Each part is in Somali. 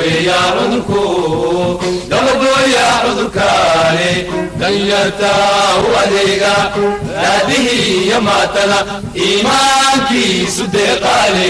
daweeya cudurku dabagoya cudurkaani danyarta u adeega raadihii iyo maatada iimaankiisu deeqaale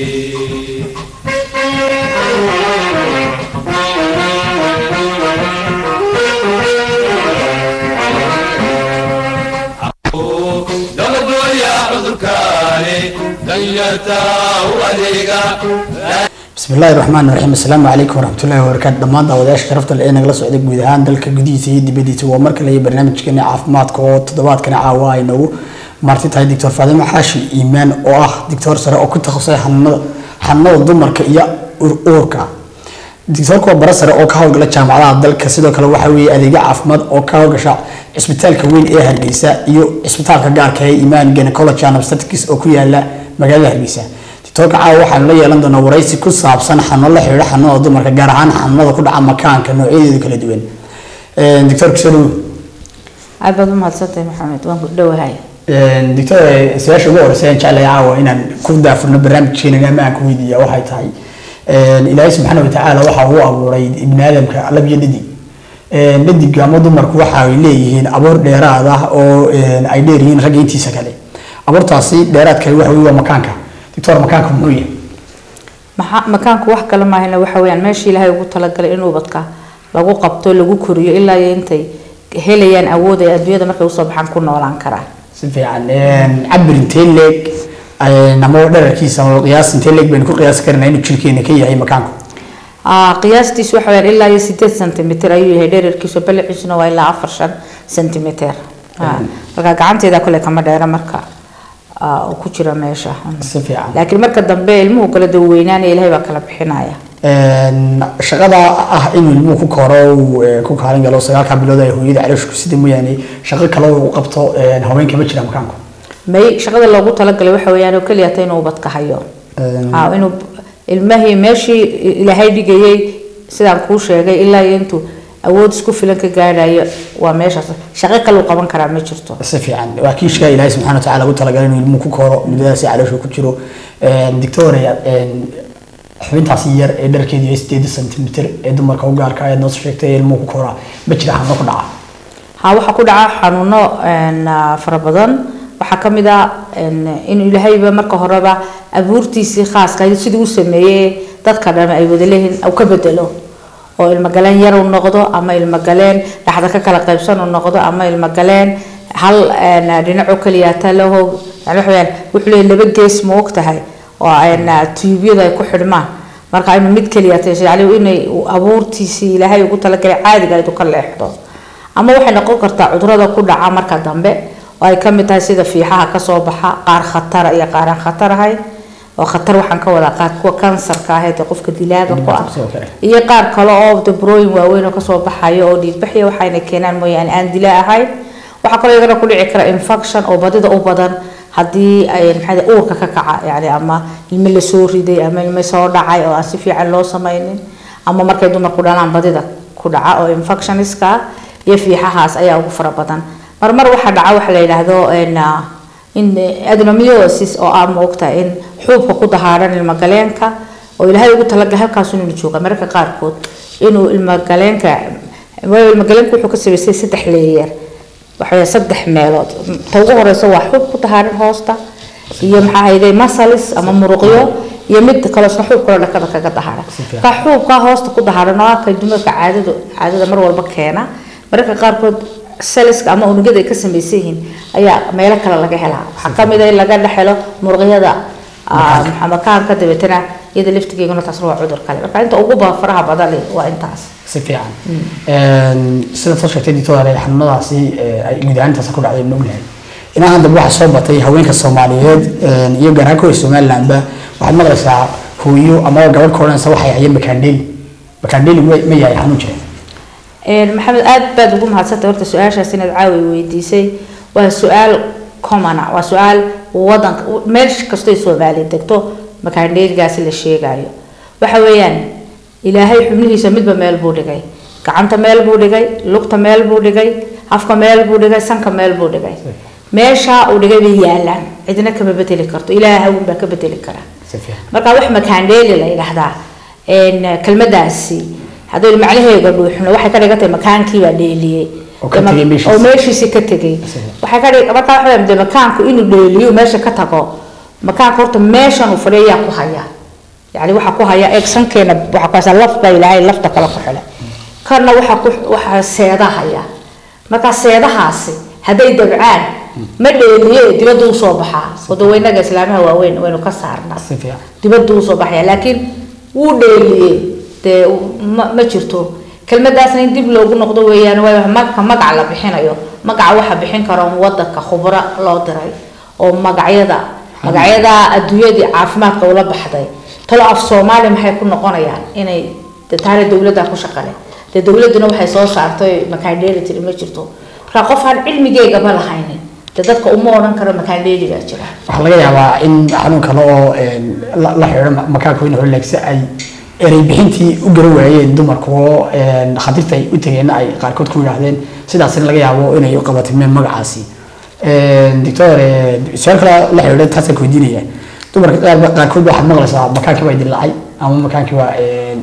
dabagoya cudurkaani danyarta u adeega bismi illaahi raxmaan raxiim assalaamu calaykum waraxmatullahi wabarakaatu dhammaan daawadayaasha sharafta le ee nagala socday guud ahaan dalka gudihiisa iyo dibadiisa waa mar kale iyo barnaamijkeeni caafimaadka oo toddobaadkani caawa ay nagu marti tahay doctor faadimo xaashi iimaan oo ah doctor sare oo ku takhasusay xanuunada xanuunada dumarka iyo uurka doctorka waa bara sare oo ka howlgala jaamacadaha dalka sidoo kale waxaa weeye adeegyo caafimaad oo ka howlgasha cisbitaalka weyn ee hargeysa iyo cisbitaalka gaarka ee imaan gynecology and obstetrics oo ku yaala magaalada hargeysa doctorka caawa waxaanu la yeelan doonaa waraysi ku saabsan xanuuno la xidhiidha xanuunada dumarka gaar ahaan xanuunada ku dhaca makaanka noocyadeedu kala duwan doctor kusoo aad baad u mahadsantahay maxamed waan ku dhowahay doctor su-aasha ugu horeysa aan jeclahay caawa inaan ku daafurno barnaamijkeena ama aan ku weydiiya waxay tahay ilaahay subxaana watacaala waxa uu abuuray ibni aadamka lab iyo dhadig dhadiga ama dumarku waxa ay leeyihiin abuur dheeraad ah oo ay dheer yihiin ragga intiisa kale abuurtaasi dheeraad kale waxa wey waa makaanka doctor makaanka muxuu yahay maxaa makaanku wax kale maahayna waxa weyaan meeshii ilaahay ugu talagalay in ubadka lagu qabto lagu koriyo ilaa iyo intay helayaan awood ay adduunyada markay usoo baxaan ku noolaan karaan si fiican cabir intee leeg ama dherarkiisa ama qiyaas intee leeg baynu ku qiyaasi karnaa inuu jirkeena ka yahay makaanku qiyaastiisu waxa weyaan ilaa iyo sideed centimeter ayuu yahay dherarkiisu baliciisuna waa ilaa afar shan centimeter marka gacanteeda kale kama dheera marka uu ku jira meesha si fiican laakiin marka dambe ilmuhu kala daweynaanaya ilahay baa kala bixinaya shaqada ah inuu ilmuhu ku koro uu ku kaalin galo sagaalka bilood ay hooyada calooshku sida mooyaane shaqo kale uu qabto haweenka ma jira makaanku may shaqada loogu talagalay waxa weeyaan oo keliya ta inuu ubadka hayo Ah, inuu ilmahii meeshii ilaahay dhigayay sidaan kuu sheegay ilaa iyo intuu awood isku filan ka gaadhayo waa meeshaas shaqo kale uu qaban karaa ma jirto si fiican waa kiishka ilaahay subxaana watacaala ugu talagalay inuu ilmuhu ku koro muddadaasi caloosha ku jiro dictoria xubintaasi yar ee dharkeedu yahay sideed centimeter ee dumarka u gaarka ayaad noo sheegtay ee ilmuhu ku koraa ma jira xanuuno ku dhaca ha waxaa ku dhaca xanuuno een, ah, fara badan waxaa ka mid ah een, in ilaahayba marka horeba abuurtiisii khaaska ahayd sidii u sameeyey dadka dhan ay wada leeyihiin uu ka bedelo oo ilmogaleen yar uu noqdo ama ilmogaleen dhaxda ka kala qaybsan uu noqdo ama ilmogaleen hal een, dhinac oo keliya talaho yani waxa weyaan wuxuu leeyahay laba gees ma og tahay oo een, tuubyada ay ku xidhmaan marka inuu mid keliya tahay yani inay uu abuurtiisii ilaahay ugu talagalay caadiga ayd u ka leexdo ama waxay noqon kartaa cudurada ku dhaca marka dambe oo ay ka mid tahay sida fiixaha kasoo baxa qaar khatara iyo qaar aan khatar ahayn oo khatar waxaan ka wadaa qaar kuwa kansarka ah ee dee qofka dilaaga ku ah Sidoo kale. iyo qaar kale oo dabrooyin waaweyn oo kasoo baxayo oo dhiigbaxya waxayna keenaan mooyaane aan dila ahayn waxaa kaloo iyagana ku dhici kara infection oo badida u badan haddii ay maxaa uurka ka kaca yani ama ilmo lasoo riday ama ilmo soo dhacay oo aan si fiican loo samaynin ama markay dumarku dhalaan badida ku dhaca oo infectioniska ah iyo fiixahaas ayaa ugu fara badan marmar waxaa dhaca waxa la yidhaahdo een, ah, in adenomyosis oo ah maogtahay in xuubka ku dahaaran ilmagaleenka oo ilaahay ugu talagalay halkaas inuu jooga mararka qaarkood inuu ilmagaleenka waayo ilmagaleenka wuxuu ka sameysay saddex leeyer waxaweye saddex meelood ta ugu horeysa waa xuub ku dahaaran hoosta iyo maxaa hayday masalis ama muruqyo iyo mid kaloo isna xuub kaloo dhakada kaga dahaaran fiican. ka xuubka hoosta ku dahaaran oo ah kay dumarka caadadu caadada mar walba keena mararka qaarkood saliska ama unugyada ay ka samaysan yihiin ayaa meelo kale laga helaa waxaa ka mid ah in laga dhex helo muruqyada ah, maxaa makaanka dabeetana iyada laftigeeguna taasna waa cudur kale marka inta ugu ba faraha badan leh waa intaas si fiican sida soo sheegtay doctor xanuunadaasi ay guud ahaan intaas ku dhacday ma ognahay inaa hadda waxaa soo batay haweenka soomaaliyeed iyo gaar ahaan kuwa somalilandba waxaad maqlaysaa hooyo ama gabadh ka odhanaysa waxay hayeen makaandheeli makaandheeli ma ma yahay xanuun jira Een, maxamed aad baad ugu mahadsantay horta su-aashaas inaad caawi weydiisay waa su-aal common ah waa su-aal wadanka meel kastoo soomaali degto makaandheeligaasi la sheegayo waxa weeyaan ilaahay xubnihiisa midba meel buu dhigay gacanta meel buu dhigay lugta meel buu dhigay afka meel buu dhigay sanka meel buu dhigay meeshaa uu dhigay bay yaalaan cidna kama bedeli karto ilaahay unbaa ka bedeli kara si fiican marka wax makaandheeli la yidhaahdaa een, kelmadaasi haddaynu macnaheega dhuuxno waxay ka dhigan tahay makaankii baa dheeliyey Oo ka tegay meeshiisii. oo meeshiisii ka tegay waxay ka dhig markaa waxa weeye, dee makaanku inuu dheeliyo meesha ka tago makaanka horta meeshan uu fadhiya yaa ku haya yani waxaa ku haya eeg sankeena waxaa ku haysa laf baa ilaahay lafta kale ku xidhay kana waxaa ku waxaa seeda haya marka seedahaasi hadday dabcaan ma dheeliye dibadda usoo baxaa wadaweynaga islaamaha waaweyn waynu ka saarnaa si fiican dibadda usoo baxaya laakiin wuu dheeliyey dee ma ma jirto kelmadaasna in dib loogu noqdo weeyaan waayo marka magac la bixinayo magaca waxa bixin kara un wadanka khubro loo diray oo magacyada magacyada adduunyadii caafimaadka ula baxday talo af soomaali maxay ku noqonayaan inay dee taana dowladda ku shaqale dee dowladduna waxay soo saartay makaandheeli tiri ma jirto marka qof aan cilmigeegaba lahaynin dee dadka uma odhan karo makaandheeli baa jira waxaa laga yaabaa in xanuun kale oo een, la la xidho makaanka weyn horleegsi ay erey bixintii u garan waayeen dumarku oo een, khatiirta ay u tegeen ay qaarkood ku yidhaahdeen sidaasina laga yaabo inay u qabatimeen magacaasi Een, doctor eh, su-aal kale la xidhiidha taasaan ku weydiinaya dumarka qaar- qaarkood waxaad maqlaysaa makaankii baa dilaacay ama makaankii baa een,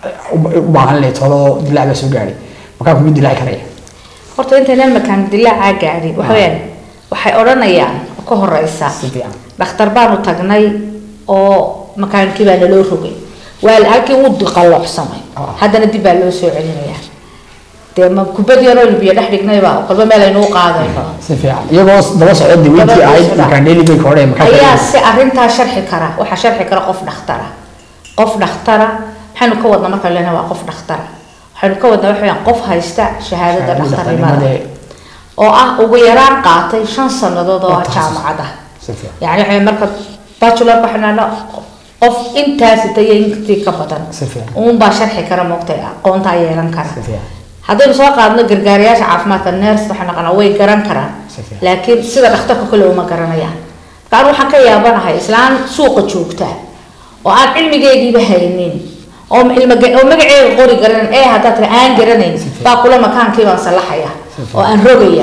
u- u baahan leetoodo dilaac baa soo gaadhay makaanku mid dilaaci karaya horta intaynan makaan dilaacaa gaadhin waxa weeyaan waxay odhanayaan oo ka horeysa si fiican dhakhtar baanu tagnay oo makaankii baa naloo rogay waa halkii uu diqaloocsamay Ah. haddana dib baa loo soo celinayaa dee ma kubad yaroo biyo dhex dhignayba kolba meel aynu u qaadayno si fiican iyagoo daba socda diweyntii Daba ahayd socda. makaan dheeli bay ka odheen makaanka ayaa si arrintaa sharxi kara waxaa sharxi kara qof dhakhtara qof dhakhtara maxaynu ka wadnaa marka lena waa qof dhakhtara waxaynu ka wadnaa waxa weeyaan qof haysta shahaadada dhakhtarnimada oo ah ugu yaraan qaatay shan sannadood oo ah jaamacad ah si fiican yani waxay marka bachelor waxaan qof intaasi tayo intii ka badan Si fiican. uun baa sharxi kara moogtay aqoontaa yeelan kara si fiican haddaynu soo qaadno gargaarayaasha caafimaadka nurse waxaa naqanaa way garan karaan Si fiican. laakiin sida dhakhtarka kale uma garanayaan marka anu waxaan ka yaabanahay islaan suuqa joogta oo aan cilmigeygiiba haynin oo ilma oo magaceega qori garanan ee haddaad tira aan garanayn baa kula makaankii baan salaxaya oo aan rogaya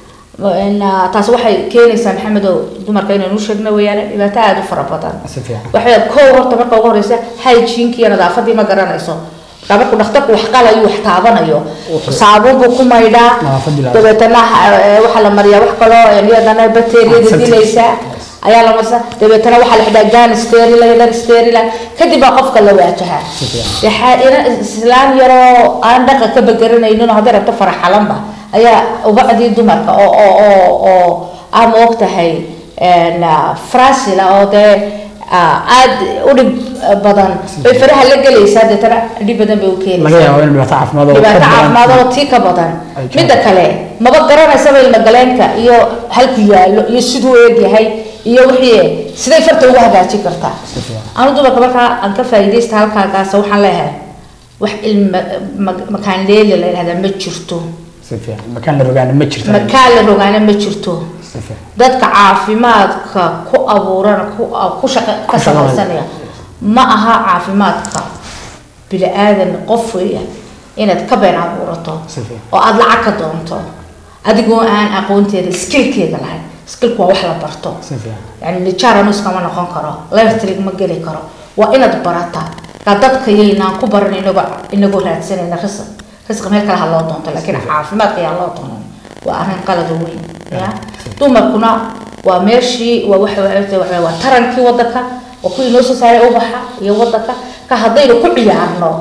In, ah, taas waxay keenaysaa maxamedow dumarka inaynu u sheegno weeyaan dhibaato aada u fara badan si fiican waxay kow horta marka ugu horeysa hygiene iyo nadaafadii ma garanayso marka markuu dhakhtarku wax qalayo wax taabanayo saabuun buu ku maydhaa Nadaafadii la- dabeetana eh, waxaa la mariyaa wax kaloo iyadana bakteeriyada Antiseptic. dilaysa ayaa la marsa dabeetana waxaa la xidhaa gaan sterila dar sterila kadib baa qofka la waajahaa dee xa- ina- islaan yaroo aan dhaqa ka bagaranaynin oo hadday rabto faraxalanba ayaa ubacdii dumarka oo oo oo oo aa moog tahay een, ah, frasila oo dee ah, aad u dhib badan bay faraha la gelaysaa deetana dhib badan bay u laga keenaysaa yaabo in dhibaato caafimaad oo dhibaato ka badan- caafimaad oo tii ka badan Ay jiraan. midda kale maba garanaysaba ilmagaleenka iyo halku yaallo iyo siduu eegyahay iyo wixii siday farta uga hagaajin kartaa Si fiican. anu dumarka markaa aan ka faa'iidaysta halkaagaas waxaan leeyahay wax ilma ma- makaan leeli la yidhahdaa ma jirto si fiican makaan la rogaana ma jirto makaan la rogaana ma jirto si fiican dadka caafimaadka ku abuuran ku ku shaqa ka Ku shaqada. samaysanaya ma aha caafimaadka bini aadan qof weeya inaad ka been abuurato Si fiican. oo aada lacag ka doonto adigoo aan aqoonteeda skillkeeda lahayn skillku waa wax la barto si fiican yani nijaar anu iskama noqon karo lertrig ma geli karo waa inaad barata ka dadka yaynaan ku baran inagoo inagoo raadsanayna risq risq meel kale ha loo doonto laakiin caafimaadka yaa loo doonan waa arrin qalada weyn ya dumarkuna waa meeshii waa waxa waxa waxa- waa tarankii wadanka waa kuwii noo soo saaray ubaxa iyo wadanka ka haddaynu ku ciyaarno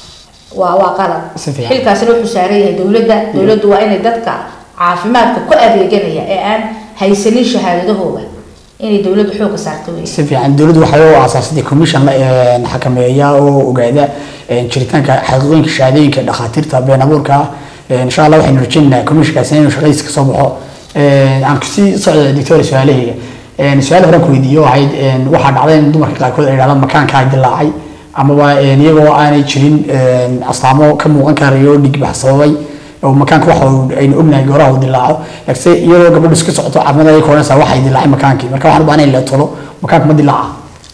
waa waa qalad Si fiican. xilkaasina wuxuu saaran yahay dowladda dowladdu waa inay dadka caafimaadka ku adeeganaya ee aan haysanin shahaadadahooda inay dowladdu xooga saarto wey si fiican dowladdu waxay u aasaasatay commission la een, xakameeya oo ogaada een, jiritaanka xaqiiqooyinka shahaadooyinka dhakhaatiirta been abuurka ah Een, insha allah waxaynu rajaynaynaa commissionkaasi inuu shaqadiisa kasoo baxo Een, aan kusii socda doctor su-aalahayga Een, su-aal horaan ku weydiiyo waxayd een, waxaa dhacday in dumarka qaarkood ay dhahdaan makaankaa dilaacay amaba een, iyagoo aanay jirin een, astaamo ka muuqan karayo dhigbax sababay oo makaanka waxa uu- aynu ognahay gooraha uu dilaaco laakiinse iyadoo gabadhu iska socoto caafimaad ay koonaysaa waxay dilaacay makaankii marka waxaan u baahnay in la tolo makaanka ma dilaaca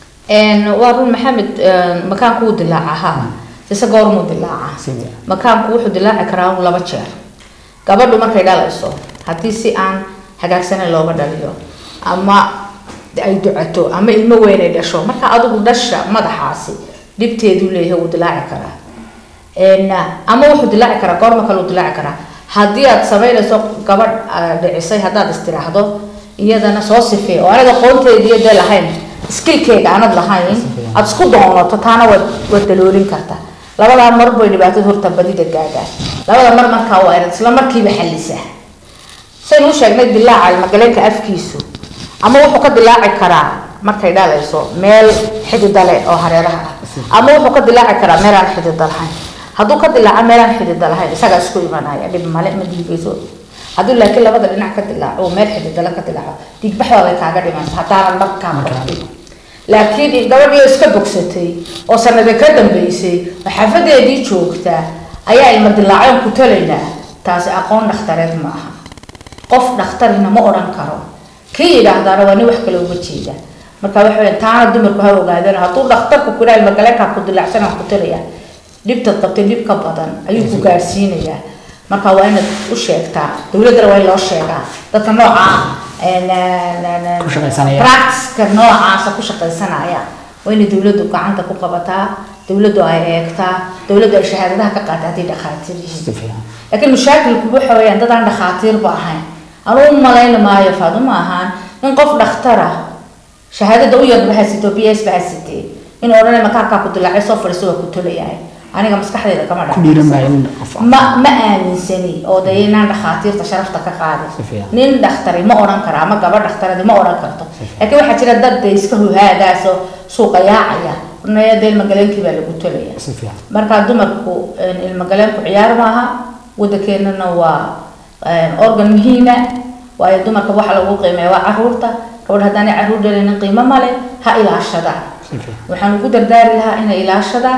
waa run maxamed makaanku wuu dilaaca ha ise goormuu dilaaca Sidee? makaanku wuxuu dilaaci karaa un laba jeer gabadhu markay dhalayso haddii si aan hagaagsaneyn looga dhaliyo ama ay ducato ama ilmo weyn ay dhasho marka adigu dhasha madaxaasi dhibteeduu leeyahay wuu dilaaci karaa Een, ama wuxuu dilaaci karaa goorma kale uu dilaaci karaa haddii aad samaynayso gabadh ah, dhicisay haddaad istiraahdo iyadana soo sifee oo aniga qoonteediiyo dee lahayn skillkeyga aanad lahayn aad isku doonato taana waad waad daloolin kartaa labadaa mar bay dhibaatada horta badida gaadhaan labada mar markaa waa inaad isla markiiba xallisaa saynu u sheegnay dilaaca ilmagaleenka afkiisu ama wuxuu ka dilaaci karaa markay dhalayso meel xidida leh oo hareeraha ah ama wuxuu ka dilaaci karaa meel aan xidida lahayn hadduu ka dilaaco meel aan xidida lahayn isagaa isku imanaya dhib male ma diigayso hadduu laakiin labada dhinac ka dilaaco oo meel xididala ka dilaaco diigbaxdooday kaaga dhimaysa haddaanan markaa markin laakiin gabadhii iska bogsatay oo sanada ka dambeysay oo xaafadeedii joogta ayaa ilma dilaacoon ku talaynaa taasi aqoon dhakhtareed ma aha qof dhakhtarina ma odhan karo kii yidhaahdaana waa nin wax kale uga jeeda marka waxa weya taana dumarku ha ogaadeen hadduu dhakhtarku ku yidhaha ilmagaleenkaa ku dilaacsan aan ku talaya dhibtaad qabtay dhib ka badan ayuu ku gaarsiinayaa marka waa inaad u sheegtaa dowladdana waa in loo sheegaa dadka nooca Ku shaqaysanaya. practiceka noocaasa ku shaqaysanaya waa inay dowladdu gacanta ku qabataa dowladdu ay eegtaa dowladdu ay shahaadadaha ka qaata haddii dhakhaatiir si yihiin fiican laakiin mashaakilku waxa weeyaan dad aan dhakhaatiirba ahayn anuu u malayn maayo faaduma ahaan in qof dhakhtara shahaadada u yarba hasito b s ba hasitee in odhanay makaarkaa ku dilaacay soo fadhiiso waa ku tolayahay aniga maskaxdayda kama ku dhiiran maayo dhacaysa in qof ma ma aaminsani oo de inaan dhakhaatiirta sharafta ka Si qaadin fiican. nin dhakhtari ma odhan karo ama gabadh dhakhtaradi ma odhan karto laakiin waxaa jira dad de iska huhaagaasoo suuqa yaacaya ornaya de ilmagaleenkii baa lagu tolaya si fiican marka dumarku een, ilmagaleenku ciyaar maaha wadankeenana waa een, organ muhiima waayo dumarka waxa lagu qiimeeya waa caruurta gabadh haddaanay caruur dhalinin qiimo male ha ilaashadaan si fiican waxaan ugu dardaari lahaa inay ilaashadaan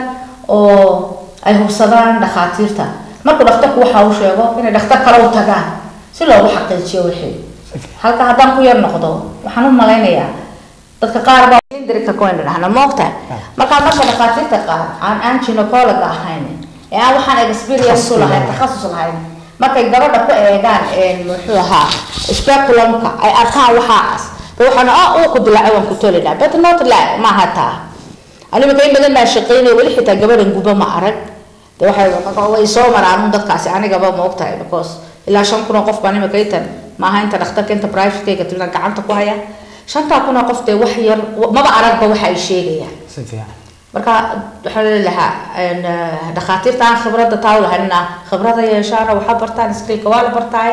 oo ay hubsadaan dhakhaatiirta markuu dhakhtarku waxa uu sheego inay dhakhtar kale u tagaan si loogu xaqiijiyo wixii si fiican halka haddaan ku yar noqdo waxaan u malaynayaa dadka qaar baa dirika coin dhahna moogta markaa marka dhakhaatiirta qaar aan aan gynecologa ahayn ee aan waxaan experience u lahayn takhasus lahayn markay gabadha ku eegaan een muxuu ahaa speculumka ay arkaan waxaas de waxaan ah uu ku dilaacay waan ku tolinaa but not la maaha taa animika in badan baa shaqeynaya weli xitaa gabadhan guba ma arag de waxay way soo maraan dadkaasi anigaba ma ogtahay because ilaa shan kun oo qof baan imika intan maaha inta dhakhtarka inta privatekayga tulan gacanta ku haya shantaa kun oo qof dee wax yar maba aragba waxa ay sheegayaan si fiican marka waxaa leeyahay lahaa een, eh, dhakhaatiirta aan khibradda taa u lahaynna khibrada yeeshaana waxa bartaan skillka waa la bartaay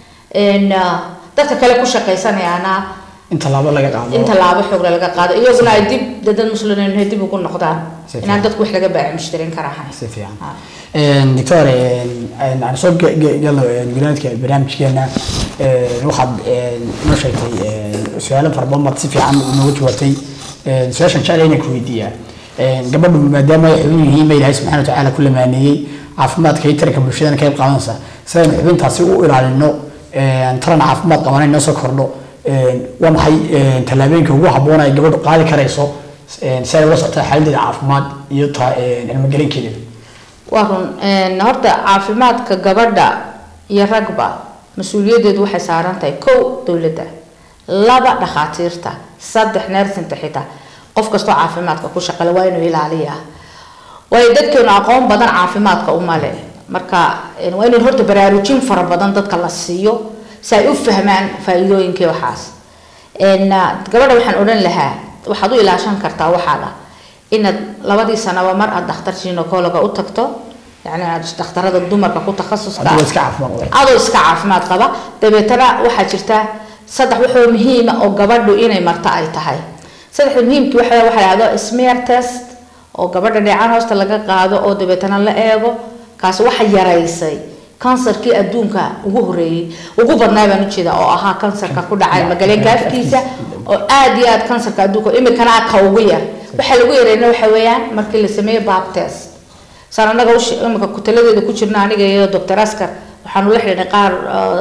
een, eh, dadka kale ku shaqaysanayaana in tallaabo laga qaado in tallaabo xoogla laga qaado iyaguna ay dib dee dad muslimiin dib ugu noqdaan Si inaan dadku wax laga baaci mushtarin kara ahayn si fiican Ah. Een, doctor een, een, aan soo ge- ge- galno een, gunaanadka barnaamijkeena een, waxaad een, noo sheegtay een, su-aalo fara badan baad si fiican nooga jawaabtay Een, su-aashan jecel inaan ku weydiiyaa Een, gabadhu maadaama ay xubin yihiin ba ilaahay subxaana watacaala ku lamaaneeyey caafimaadka iyo taranka bulshadana ka qayb qaadanaysa sidaynu xubintaasi u ilaalino een, taran caafimaad qabana inoo soo kordho Een, waa maxay een, tallaabooyinka ugu habboon ay gabadhu qaadi karayso een, si ay ula socotaa xaaladdeeda caafimaad iyo ta een, ilmagelinkeeda waa run een, horta caafimaadka gabadha iyo ragba mas-uuliyaddeedu waxay saaran tahay kow dowladda laba dhakhaatiirta saddex neersinta xitaa qof kastoo caafimaadka ku shaqale waa inuu ilaaliyaa waayo dadkeenu aqoon badan caafimaadka uma leh marka een, waa in horta baraarujin fara badan dadka la siiyo si ay u fahmaan faa'iidooyinkii waxaas een, ah, gabadha waxaan odhan lahaa waxaad u ilaashan kartaa waxaaga inaad labadii sanaba mar aad dhakhtar gynecologa u tagto yani aad dhakhtarada dumarka ku takhasuska adigoo iska caafimaad qaba adoo iska caafimaad qaba dabeetana waxaa jirta saddex wuxuu muhiima oo gabadhu inay marto ay tahay saddexda muhiimkii waxa waxa la dhahdo smear test oo gabadha dheecaan hoosta laga qaado oo dabeetana la eego kaasi waxa yaraysay kansarkii adduunka ugu horeeyey ugu badnaa baan ujeeda oo ahaa kansarka ku dhacay magaleenka afkiisa oo aad iyo aad kansarka adduunka imikana ka ugu yar waxa lagu yareyna waxa weeyaan markii la sameeyo bab test saan anaga ush- imika kutaladeeda ku jirna aniga iyo doctor askar waxaanu la xidhiidhnay qaar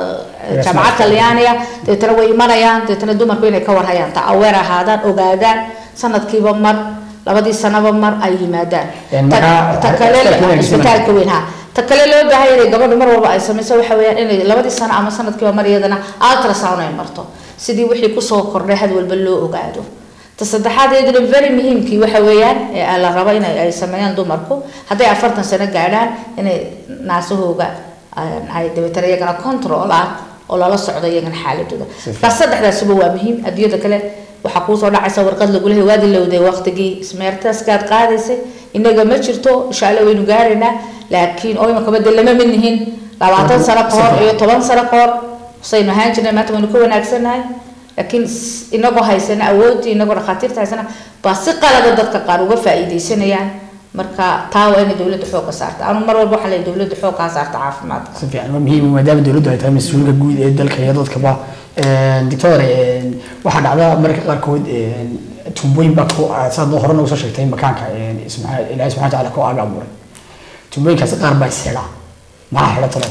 uh, jaamacad talyaaniga dabeetana way imanayaan dabeetana dumarku inay ka warhayaan ta aweer ahaadaan ogaadaan sanadkiiba mar labadii sanaba mar ay yimaadaan Een, Ta- markaa- ta kale isbitaalka weyn ay isbitaalka weyn ha ta kale loo baahan yahay gabadhu mar walba ay samayso waxa weeyaan inay labadii sano ama sanadkiiba mar iyadana ultrasound ay marto sidii wixii kusoo kordhay had walba loo ogaado ta saddexaad iyaduna very muhiimkii waxa weeyaan ee la rabo inay ay sameeyaan dumarku hadday afartan sano gaadhaan inay naasahooga ay dabeetana iyagana controlaan oo lala socdo iyagana xaaladooda markaa saddexdaasuba waa muhiim adduunyada kale waxaa kuusoo dhacaysa warqad lagu lehay waadi lowday waqtigii smeertaskaad qaadaysay inaga ma jirto insha alla waynu gaaraynaa laakiin oo imakaba de lama mid nihin labaatan sano ka hor iyo toban sano ka hor saynu ahaan jirnay maanta waynu ka wanaagsannahay laakiin inagoo haysana awoodii inagoo dhakhaatiirta haysana baa si qalada dadka qaar uga faa'iidaysanayaan marka taa waa inay dowladda xoogga saarta anu mar walba waxaa leeyahay dowladda xoogga ha saarta caafimaadka si fiican waa muhiim maadaama dowladdu ay tahay mas-uulka guud ee dalka iyo dadkaba doctor waxaa dhacda mararka qaarkood tuubooyin baa ku saad hore noogu soo sheegtay makaanka ilaahay subxana watacaala ku aaga abuuray tuubooyinkaasi qaar baa is xidha maxaa xidha talo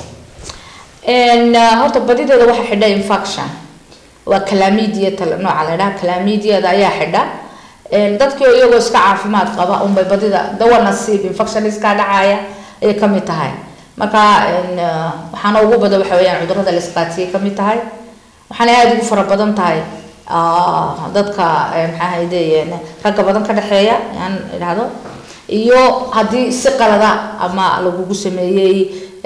horta badideeda waxaa xidha infection waa calamidia nooca la dhaha calamediada ayaa xidha dadkii iyagoo iska caafimaad qaba unbay badida dawa nasiib infection iskaa dhacaya ayay kamid tahay marka waxaana ugu badan waxa weeyaan cudurada la isqaatiyay kamid tahay waxaana aada ugu fara badan tahay dadka maxaa hayde ragga badan ka dhexeeya aan idhahdo iyo haddii si qalada ama lagugu sameeyey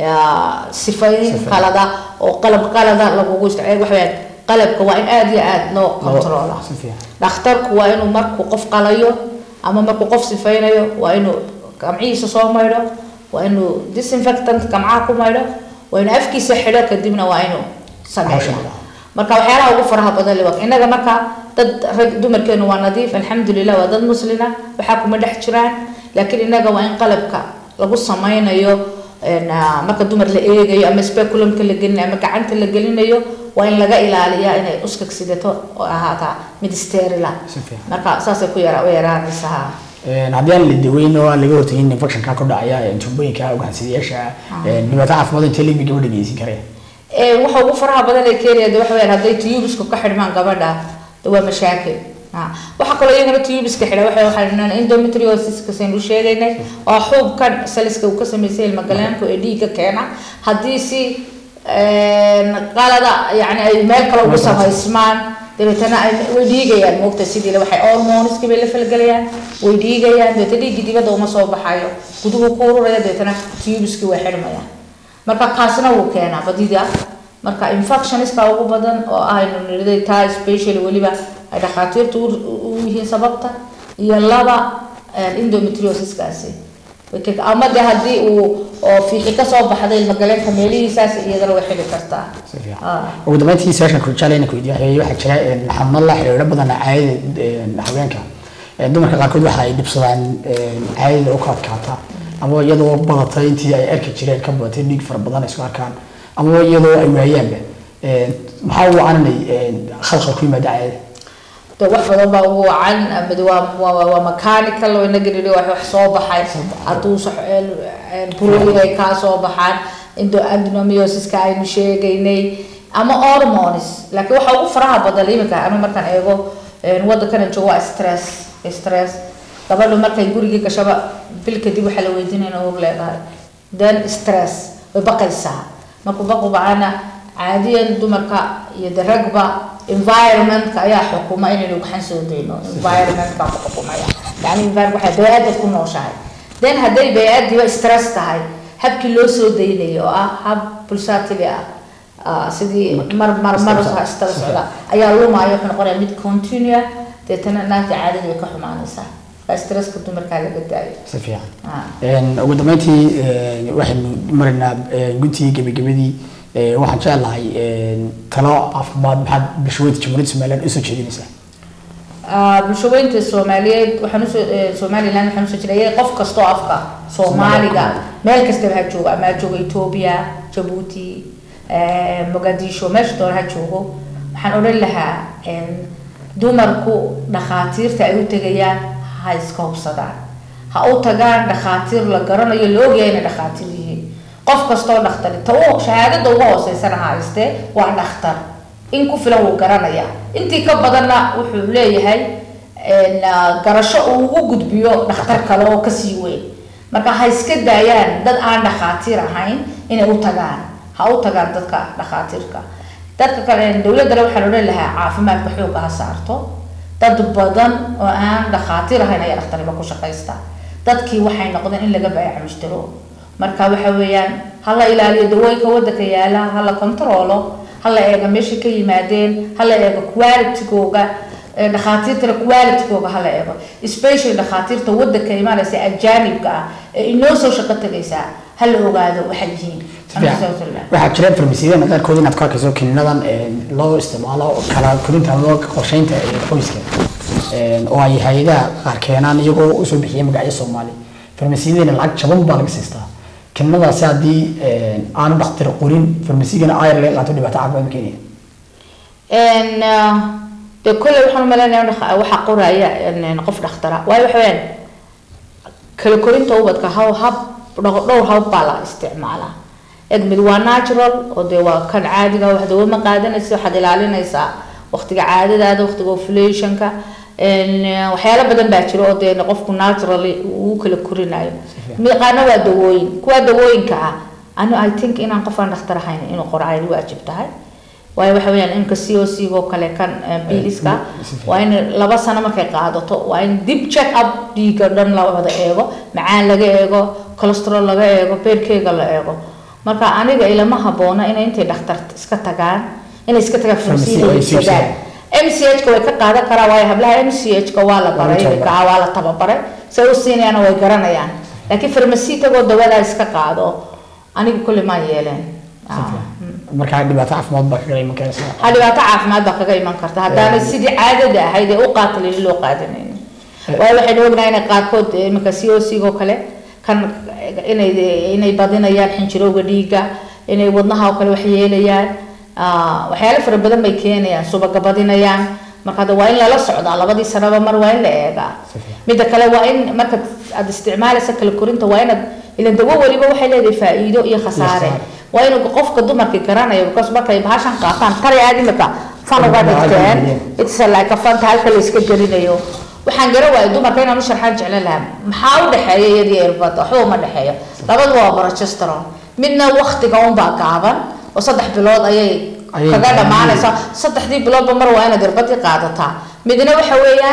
sifayn qalada oo qalab qalada lagugu isticmaal waxa weeyaan qalabka waa in aada iyo aada loo controla dhakhtarku waa inuu markuu qof qalayo ama markuu qof sifaynayo waa inuu gamcihiisa soo maydho waa inuu disinfectant gamcaha ku maydho waa inuu afkiisa xidho kadibna waa inuu sameeyo marka waxyaalaha ugu faraha badan le innaga marka dad rag dumarkeenu waa nadiif alxamdulilah waa dad muslina waxaa kuma dhex jiraan laakiin innaga waa in qalabka lagu sameynayo marka dumar la eegayo ama speculumka la gelinayo ama gacanta la gelinayo waa in laga ilaaliyaa inay uskag sidato oo ahaataa mid sterila marka saasay ku yara yaraanaysaa haddii aan la daweyn oo aan laga hortagin infectionka ku dhacaya tuubooyinka ugaansidayaasha dhibaato caafimaad intee leegmi gabadha geysan kareen waxa ugu faraha badan ee keenaya de waxa weyaan hadday tubisku ka xidhmaan gabadha de waa mashaakil waxaa kaloo iyagana tubiska xidha waxa waxaan endometriosis saynu sheegaynay oo xuubkan saliska uu ka sameysay ilmagalaanku ee dhiigga keena haddii si qalada yani ay meel kale ugu samaysmaan dabeetana ay way dhiigayaan moogta sidii waxay hormoniski bay la falgelayaan way dhiigayaan dabeetana dhiiggi dibadda uma soo baxayo guduhu ku ururaya dabeetana tubiski way xidhmayaan marka kaasna wuu keenaa badida marka infectioniska ugu badan oo aynu niriday taa specially weliba ay dhakhaatiirtu u yihiin sababta iyo laba endometriosiskaasi ama de haddii uu oo fiixi kasoo baxday ilmagaleenka meelihiisaas iyadana way xili kartaa ugu dambeyntii su-aashan kurjaaleyna ku weydiiya waxaa jira xanuuno la xiriiro badan caadada haweenka dumarka qaarkood waxa ay dhibsadaan caadada u ka adkaata ama iyadoo badatay intii ay arki jireen ka badatay dhiig fara badan ay isku arkaan ama iyadoo ay waayaanba maxaa u wacananay khalkhal ku yimaada caadada de wax badan baa ugu wacan mid waa waa waa mechanical oo inaga nidhi wax wax soo baxay hadduu burooyin ay kaa soo baxaan indo adenomyosiska aynu sheegaynay ama hormones laakiin waxa ugu faraha badan iminka anu markaan eego waddankana joogo waa stress stress gabadhu markay gurigii gashaba bil kadib waxaa la weydiinaya uur leedahay then stress way baqaysaa markuu baqu bacana caadiyan dumarka iyo de ragba environmentka ayaa xukuma inaynu waxaan soo dayno environmentka ku xukumaya yani environment waxay bay-aadad ku nooshahay then hadday bay-aadiiba stress tahay habkii loo soo daynayo oo ah hab pulsatili ah sidii mar mar mar istala socda ayaa lumaayo wuxuu noqonaya mid continua deetana naagta caadada way ka xumaanaysaa stresska dumarkaa laga daayo si fiican ugu dambeyntii waxaynu maraynaa guntii gebagabadii waxaan jeclahay talo caafimaad maxaad bulshaweynta jamhuuriyadda somaliland usoo jeedinaysaa bulshaweynta soomaaliyeed waxaan usoo somaliland waxaan usoo jeedaya qof kastoo afka soomaaliga meel kastaba ha joogo ama ha joogo ethiopia jabuuti mogadisho meesha doona ha joogo waxaan odhan lahaa dumarku dhakhaatiirta ay u tegayaan ha iska hubsadaan ha u tagaan dhakhaatiir la garanayo la ogyahay inay dhakhaatiir yihiin qof kastoo dhakhtari ta u shahaadada ugu hooseysana haystee waa dhakhtar in ku filan wuu garanaya intii ka badanna wuxuu leeyahay garasho uu ugu gudbiyo dhakhtar kale oo kasii weyn marka ha iska daayaan dad aan dhakhaatiir ahayn inay u tagaan ha u tagaan dadka dhakhaatiirka dadka kale dowladdana waxaan odhan lahaa caafimaadka xoogga ha saarto dad badan oo aan dhakhaatiir ahayn ayaa dhakhtarnimo ku shaqaysta dadkii waxay noqdeen in laga baayaca mushtaro marka waxa weeyaan hala ilaaliyo dawooyinka wadanka yaala hala controlo hala eega meeshay ka yimaadeen hala eego qualitygooga ee dhakhaatiirtana qualitygooga hala eego especially dhakhaatiirta wadanka imaanaysa ajaanibka ah ee inoo soo shaqo tagaysaa hala ogaado waxay yihiin waxaa jira farmasiyada qaarkood inaad ku arkayso kiniinadan loo isticmaalo kala korinta loo qorsheynta ee qoyska oo ay hay-adaha qaar keenaan iyagoo usoo bixiya magacyo soomaali farmasiyadana lacag jaban baa laga siistaa kiniinadaasi haddii aanu dhakhtar qorin farmasigana ayar laga qaato dhibaato caafimaad ma keenaya n de kolley waxaan umaleynaya in waxaa qoraya qof dhakhtara waayo waxa weyaan kala korinta ubadka haw hab dhowr hab baa la isticmaalaa eg mid waa natural oo dee waa kan caadiga wax dawo ma qaadanaysa waxaad ilaalinaysaa waqtiga caadadaada waqtiga ovulationka waxyaalo badan baa jira oo dee qofku naturally uu kala korinayo miqaana waa dawooyin kuwa dawooyinka ah anu i think inaan qof aan dhakhtar ahayn inuu qoro ay waajib tahay waayo waxa weyaan imka c o c oo kale kan biliska waa in laba sano markay qaadato waa in dib check up dhiiga dhan la wada eego macaan laga eego cholesterol laga eego beerkeyga la eego marka aniga ilama haboona inay intay dhakhtar iska tagaan inay iska tagaan farmasiida iibsadaan m c h ka way ka qaadan karaa waayo hablaha m c h ka waa la baray iminka waa la tababaray say u siinayaana way garanayaan laakiin farmasi tagoo dawadaa iska qaado aniga kulli maa yeeleen markaa dhibaato caafimaad baa kaga iman karaysa ha dhibaato caafimaad baa kaga iman karta haddaana sidii caadada ahayd ee u qaatilin loo qaadanayn waayo waxaynu ognahay inay qaarkood iminka c o c oo kale kan inay inay badinayaan xinjirowga dhiigga inay wadnaha oo kale wax yeelayaan waxyaalo fara badan bay keenayaan subaga badinayaan marka hadda waa in lala socdaa labadii sanaba mar waa in la eegaa midda kale waa in marka aad isticmaalaysa kala korinta waa inaad ilan dawo weliba waxay leedahay faa-iido iyo khasaare waa inuu qofka dumarka garanayo because markay bahashan qaataan tari aad imika fan uga dhigteen it's like a fanta halka la iska gelinayo waxaan garan waayay dumarka inaan u sharxaan jeclan lahaa maxaa u dhexeeya iyadii irbada waxba uma dhexeeyo labadu waa progesterone midna waktiga unbaa gaaban oo saddex bilood ayay kaga dhamaanaysa saddexdii biloodba mar waa inaad irbadii qaadataa midna waxa weeyaan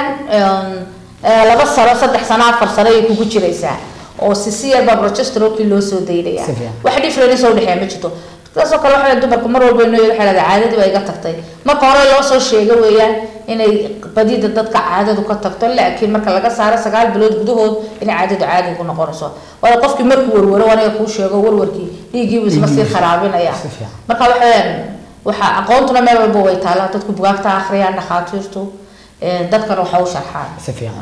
laba sano saddex sano afar sano ayay kugu jiraysaa oo sisi yarbaa progesterone loo soo daynaya wax difference oo dhexeeya ma jirto saasoo kale waxaa dumarku mar walba inoo waxay leedahay caadadii baa iga tagtay marka hore loo soo sheega weeyaan inay badida dadka caadadu ka tagto laakiin marka laga saaro sagaal bilood gudahood inay caadadu caadi ku noqonayso waayo qofkii markuu warwaro aniga kuu sheego warwarkii dhiiggiibu isma sii kharaabinaya marka waxaweyaan waxaa aqoontuna meel walba way taallaa dadku bugaagta akhriyaan dhakhaatiirtu dadkana waxa u sharxaan si fiican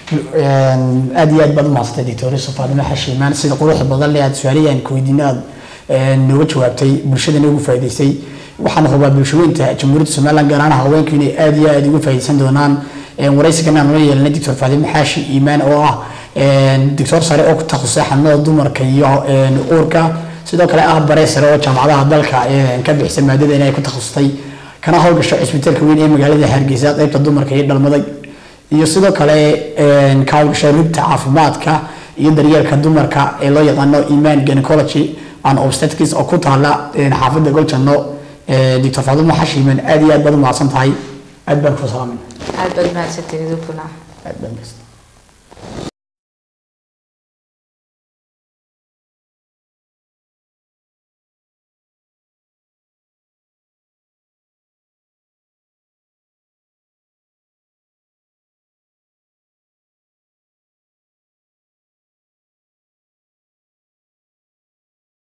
aad iyo aad baad umahadsantay doctor faadimo xashiimaan sida quruxda badan le aad su-aalihii aan kuweydiina aad nooga jawaabtay bulshadana ugu faa'iidaysay waxaan hubaa bulshaweynta jamhuuriyadda somaliland gaar ahaan haweenku inay aad iyo aad uga faa'iidaysan doonaan waraysigan aan la yeelanay doctor faadimo xaashi iimaan oo ah doctor sare oo ku takhasusay xanuunada dumarka iyo uurka sidoo kale ah bare sare oo jaamacadaha dalka ka bixisa maadada inay ku takhasustay kana howlgasho cisbitaalka weyn ee magaalada hargeysa qaybta dumarka iyo dhalmada iyo sidoo kale ka howlgasho rugta caafimaadka iyo daryeelka dumarka ee loo yaqaano iman gynecology and obstetrics oo ku taala xaafadda goljanno doctor faadimo xashiiman aad iyo aad baad u mahadsan tahay aad baan ku salaamin aad baad mahadsantihiin idinkuna aad baan mahadsan